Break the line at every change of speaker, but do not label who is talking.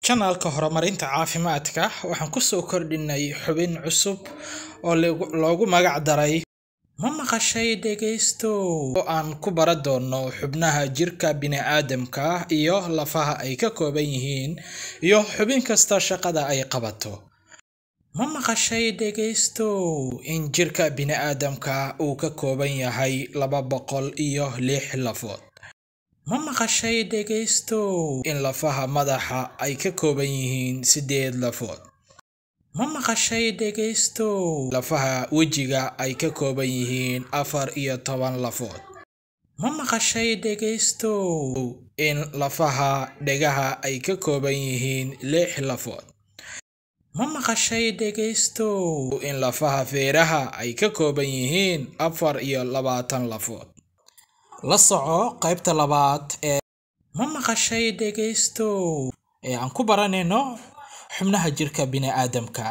Kanaalka Horumarinta Caafimaadka waxaan ku soo kordhinay xubin cusub oo loogu magac daray Ma maqashay dhegaystow oo aan ku baran doono xubnaha jirka bini'aadamka iyo lafaha ay ka kooban yihiin iyo xubin kasta shaqada ay qabato. Ma maqashay dhegaystow in jirka bini'aadamka uu ka kooban yahay laba boqol iyo lix lafood? Ma maqashay dhegaystow in lafaha madaxa ay ka kooban yihiin siddeed lafood? Ma maqashay dhegaystow in lafaha wejiga ay ka kooban yihiin afar iyo toban lafood? Ma maqashay dhegaystow in lafaha dhegaha ay ka kooban yihiin lix lafood? Ma maqashay dhegaystow in lafaha feeraha ay ka kooban yihiin afar iyo labaatan lafood? La soco qaybta labaad ee Ma maqashay dhegaystow ee aan ku baranayno xubnaha jirka bini'aadamka.